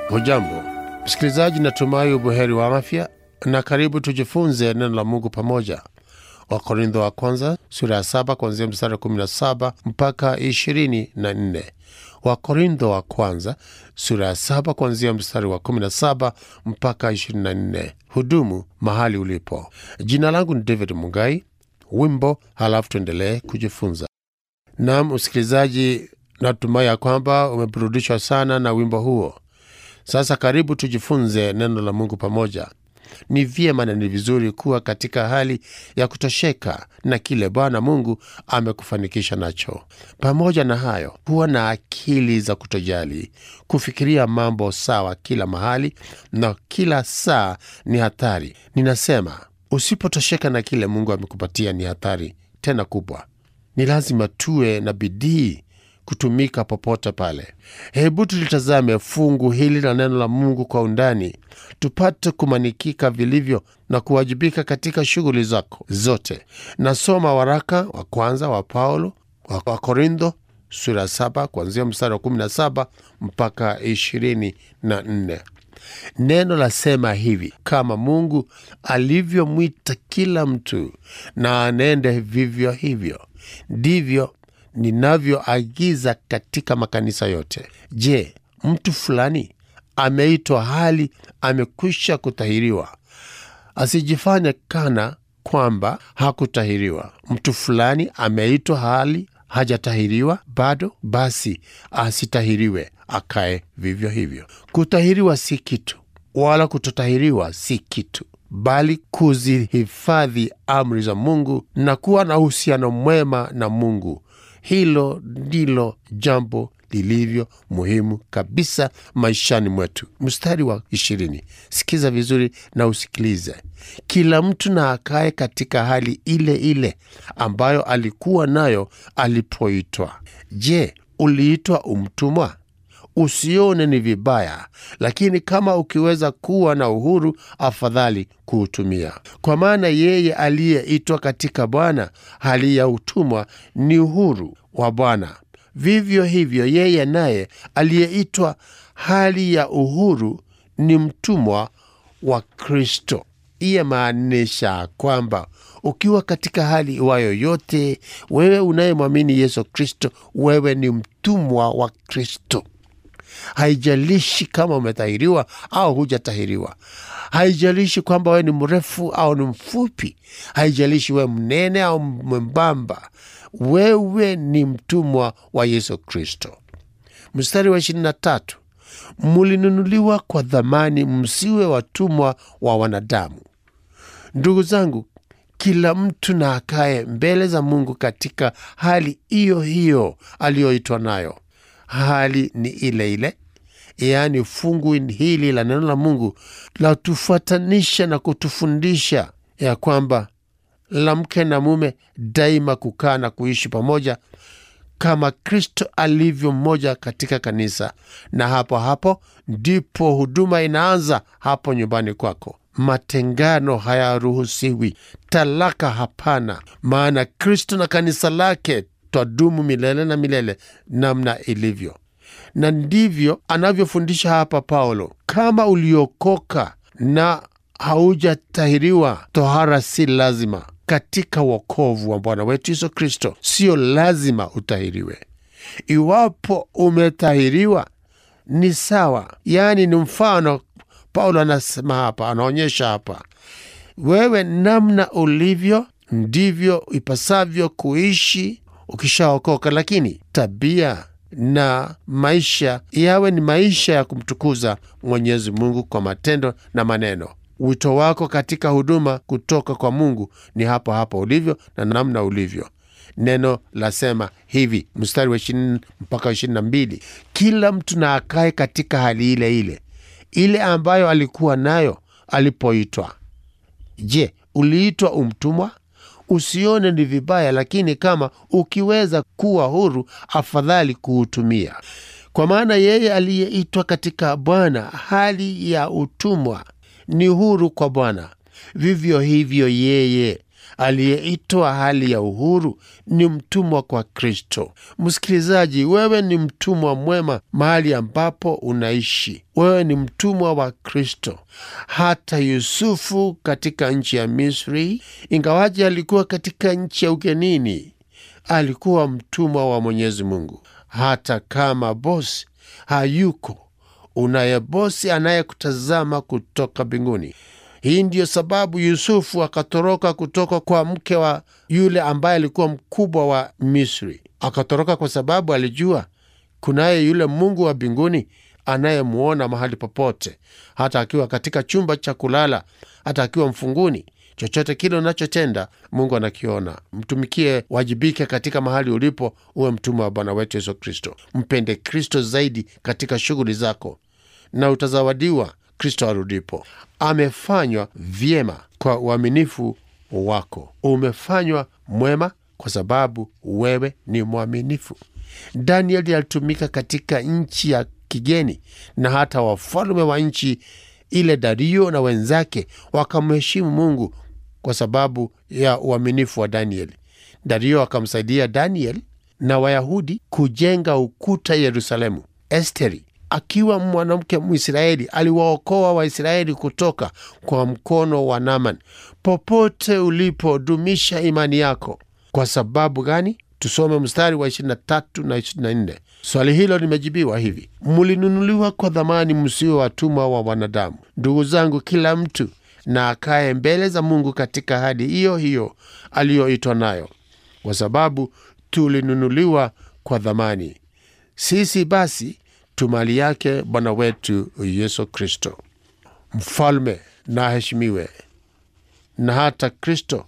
Hujambo msikilizaji, natumai ubuheri wa afya na karibu tujifunze neno la Mungu pamoja. Wakorintho wa kwanza sura ya saba kuanzia mstari wa kumi na saba mpaka ishirini na nne. Wakorintho wa kwanza sura ya saba kuanzia mstari wa kumi na saba mpaka ishirini na nne. Hudumu mahali ulipo. Jina langu ni David Mungai. Wimbo halafu tuendelee kujifunza. Naam msikilizaji, natumai ya kwamba umeburudishwa sana na wimbo huo. Sasa karibu tujifunze neno la Mungu pamoja. Ni vyema na ni vizuri kuwa katika hali ya kutosheka na kile Bwana Mungu amekufanikisha nacho. Pamoja na hayo, kuwa na akili za kutojali, kufikiria mambo sawa kila mahali na kila saa ni hatari. Ninasema usipotosheka na kile Mungu amekupatia ni hatari tena kubwa. Ni lazima tuwe na bidii kutumika popote pale. Hebu tulitazame fungu hili la neno la Mungu kwa undani, tupate kumanikika vilivyo na kuwajibika katika shughuli zako zote. Nasoma waraka wa kwanza wa Paulo wa Korintho sura saba kuanzia mstari wa kumi na saba mpaka ishirini na nne. Neno lasema hivi: kama Mungu alivyomwita kila mtu na anende vivyo hivyo, ndivyo ninavyoagiza katika makanisa yote. Je, mtu fulani ameitwa hali amekwisha kutahiriwa, asijifanye kana kwamba hakutahiriwa. Mtu fulani ameitwa hali hajatahiriwa bado, basi asitahiriwe, akae vivyo hivyo. Kutahiriwa si kitu, wala kutotahiriwa si kitu bali kuzihifadhi amri za Mungu na kuwa na uhusiano mwema na Mungu. Hilo ndilo jambo lilivyo muhimu kabisa maishani mwetu. Mstari wa ishirini, sikiza vizuri na usikilize. Kila mtu na akae katika hali ile ile ambayo alikuwa nayo alipoitwa. Je, uliitwa umtumwa? Usione ni vibaya, lakini kama ukiweza kuwa na uhuru, afadhali kuutumia. Kwa maana yeye aliyeitwa katika Bwana hali ya utumwa ni uhuru wa Bwana. Vivyo hivyo yeye naye aliyeitwa hali ya uhuru ni mtumwa wa Kristo. Iye maanisha kwamba ukiwa katika hali iwayo yote, wewe unayemwamini Yesu Kristo, wewe ni mtumwa wa Kristo. Haijalishi kama umetahiriwa au hujatahiriwa. Haijalishi kwamba wewe ni mrefu au ni mfupi. Haijalishi wewe mnene au mwembamba. Wewe ni mtumwa wa Yesu Kristo. Mstari wa ishirini na tatu, mulinunuliwa kwa dhamani, msiwe watumwa wa wanadamu. Ndugu zangu, kila mtu na akae mbele za Mungu katika hali hiyo hiyo aliyoitwa nayo. Hali ni ile ile, yaani fungu hili la neno la Mungu latufuatanisha na kutufundisha ya kwamba la mke na mume daima kukaa na kuishi pamoja kama Kristo alivyo mmoja katika kanisa, na hapo hapo ndipo huduma inaanza hapo nyumbani kwako. Matengano hayaruhusiwi, talaka hapana, maana Kristo na kanisa lake twadumu milele na milele namna ilivyo. Na ndivyo anavyofundisha hapa Paulo. Kama uliokoka na haujatahiriwa, tohara si lazima katika wokovu wa Bwana wetu Yesu Kristo. Sio lazima utahiriwe. Iwapo umetahiriwa ni sawa, yaani ni mfano. Paulo anasema hapa, anaonyesha hapa, wewe namna ulivyo ndivyo ipasavyo kuishi ukishaokoka, lakini tabia na maisha yawe ni maisha ya kumtukuza Mwenyezi Mungu kwa matendo na maneno. Wito wako katika huduma kutoka kwa Mungu ni hapo hapo ulivyo na namna ulivyo. Neno lasema hivi, mstari wa ishirini mpaka ishirini na mbili kila mtu na akae katika hali ile ile ile ambayo alikuwa nayo alipoitwa. Je, uliitwa umtumwa? Usione ni vibaya, lakini kama ukiweza kuwa huru, afadhali kuutumia. Kwa maana yeye aliyeitwa katika Bwana hali ya utumwa ni huru kwa Bwana. Vivyo hivyo yeye aliyeitwa hali ya uhuru ni mtumwa kwa Kristo. Msikilizaji, wewe ni mtumwa mwema mahali ambapo unaishi. Wewe ni mtumwa wa Kristo. Hata Yusufu katika nchi ya Misri, ingawaji alikuwa katika nchi ya ugenini, alikuwa mtumwa wa Mwenyezi Mungu. Hata kama bosi hayuko, unaye bosi anayekutazama kutoka mbinguni. Hii ndiyo sababu Yusufu akatoroka kutoka kwa mke wa yule ambaye alikuwa mkubwa wa Misri. Akatoroka kwa sababu alijua kunaye yule Mungu wa mbinguni anayemwona mahali popote, hata akiwa katika chumba cha kulala, hata akiwa mfunguni. Chochote kile unachotenda Mungu anakiona. Mtumikie, wajibike katika mahali ulipo, uwe mtumwa wa Bwana wetu Yesu Kristo. Mpende Kristo zaidi katika shughuli zako, na utazawadiwa Kristo arudipo. Amefanywa vyema kwa uaminifu wako. Umefanywa mwema kwa sababu wewe ni mwaminifu. Danieli alitumika katika nchi ya kigeni, na hata wafalme wa nchi ile, Dario na wenzake, wakamheshimu Mungu kwa sababu ya uaminifu wa Danieli. Dario akamsaidia Daniel na Wayahudi kujenga ukuta Yerusalemu. Esteri akiwa mwanamke Mwisraeli aliwaokoa Waisraeli kutoka kwa mkono wa Naman. Popote ulipo, dumisha imani yako. Kwa sababu gani? Tusome mstari wa 23 na 24. Swali hilo limejibiwa hivi: mulinunuliwa kwa dhamani, msiwe watumwa wa wanadamu. Ndugu zangu, kila mtu na akaye mbele za Mungu katika hadi hiyo hiyo aliyoitwa nayo, kwa sababu tulinunuliwa kwa dhamani. Sisi basi tu mali yake Bwana wetu Yesu Kristo. Mfalme na aheshimiwe. Na hata Kristo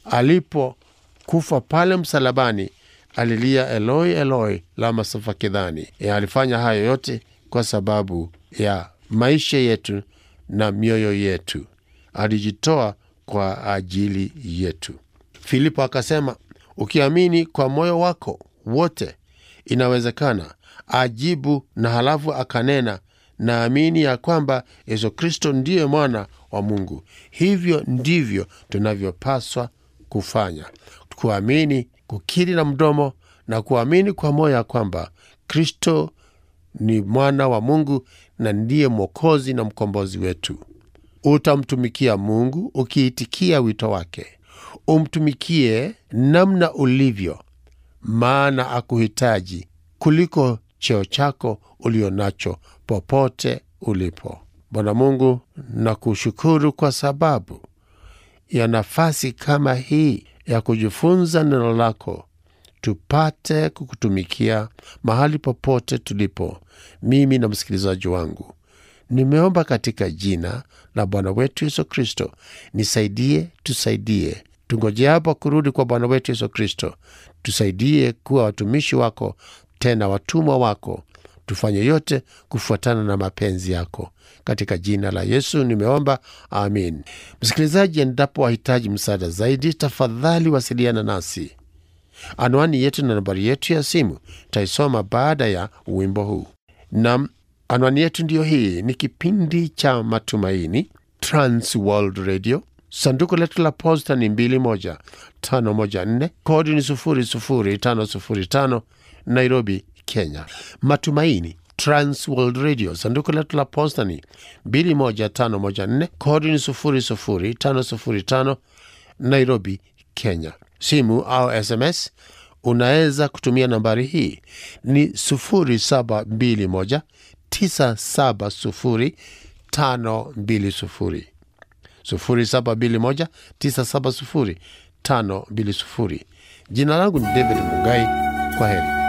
alipokufa pale msalabani alilia Eloi, Eloi lama sabakthani. E, alifanya hayo yote kwa sababu ya maisha yetu na mioyo yetu. Alijitoa kwa ajili yetu. Filipo akasema, ukiamini kwa moyo wako wote inawezekana. Ajibu na halafu akanena, naamini ya kwamba Yesu Kristo ndiye mwana wa Mungu. Hivyo ndivyo tunavyopaswa kufanya, kuamini, kukiri na mdomo na kuamini kwa moyo ya kwamba Kristo ni mwana wa Mungu na ndiye Mwokozi na mkombozi wetu. Utamtumikia Mungu ukiitikia wito wake. Umtumikie namna ulivyo, maana akuhitaji kuliko cheo chako ulio nacho popote ulipo. Bwana Mungu, nakushukuru kwa sababu ya nafasi kama hii ya kujifunza neno lako, tupate kukutumikia mahali popote tulipo, mimi na msikilizaji wangu. Nimeomba katika jina la Bwana wetu Yesu Kristo, nisaidie, tusaidie tungoje hapo kurudi kwa Bwana wetu Yesu Kristo. Tusaidie kuwa watumishi wako, tena watumwa wako, tufanye yote kufuatana na mapenzi yako. Katika jina la Yesu nimeomba, amin. Msikilizaji, endapo wahitaji msaada zaidi, tafadhali wasiliana nasi. Anwani yetu na nambari yetu ya simu taisoma baada ya wimbo huu. Nam, anwani yetu ndiyo hii. Ni kipindi cha Matumaini, Trans World Radio. Sanduku letu la posta ni 21514 kodi ni 00505 Nairobi, Kenya. Matumaini Trans World Radio. Sanduku letu la posta ni 21514 kodi ni 00505 Nairobi, Kenya. Simu au SMS unaweza kutumia nambari hii ni 0721 970 520 0721970520. Jina langu ni David Mugai. Kwa heri.